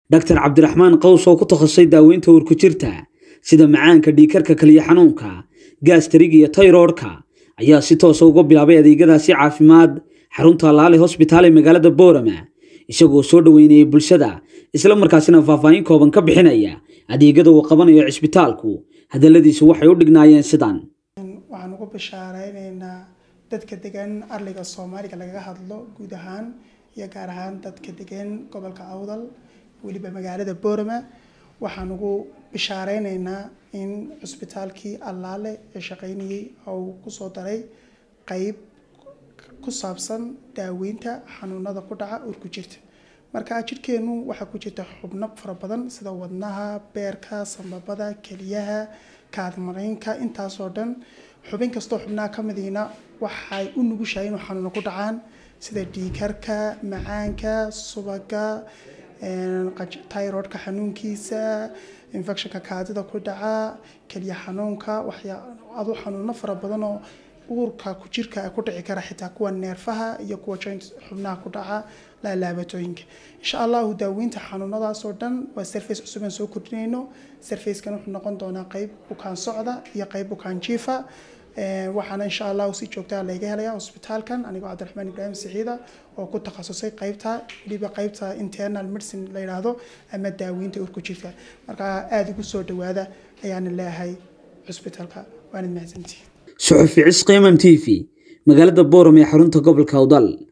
dhaktar cabdiraxmaan qaws oo ku takhasusay daaweynta urkujirta sida macaanka dhiikarka kaliya xanuunka gaastariga iyo tayroodhka ayaa si toosa uga bilaabay adeegyadaasi caafimaad xarunta laale hosbitaal ee magaalada boorama isagoo soo dhoweynayay bulshada isla markaasina faahfaahin kooban ka bixinaya adeegyada uu qabanayo cisbitaalku hadaladiisu waxay u dhignaayeen sidan waxaan ugu bishaareynayna dadka degan arliga soomaaliga lagaga hadlo guud ahaan iyo gaar ahaan dadka degan gobolka awdal weliba magaalada boorama waxaan ugu bishaareynayna in cusbitaalkii allaale ee shaqeynayay uu kusoo daray qeyb ku saabsan daaweynta xanuunada ku dhaca urku jirta marka jidhkeenu waxaa ku jirta xubno fara badan sida wadnaha beerka sambabada keliyaha kaadmareynka intaasoo dhan xubin kastoo xubnaha ka midiina waxay u nugushahay inuu xanuuno ku dhacaan sida dhiikarka macaanka subaga tyrodka xanuunkiisa infectionka kaadida ku dhaca keliya xanuunka waxyaadu xanuuno fara badan oo uurka ku jirka ku dhici kara xitaa kuwa neerfaha iyo kuwa joint xubnaha ku dhaca laalaabatooyinka insha allahu daaweynta xanuunadaas oo dhan waa surface cusub aan soo kordhinayno surfacekan wuxuu noqon doonaa qeyb bukaan socda iyo qeyb bukaan jiifa waxaana insha allahu si joogtaa layga helaya hosbitaalkan anigoo cabdiraxmaan ibraahim saciida oo ku takhasusay qeybta weliba qeybta internal medicine la yidhaahdo ama daaweynta urku jirka marka aada ugu soo dhawaada ayaana leeyahay cusbitaalka waanad mahadsantihiin suxufi cisqi mm t v magaalada booram ee xarunta gobolka awdal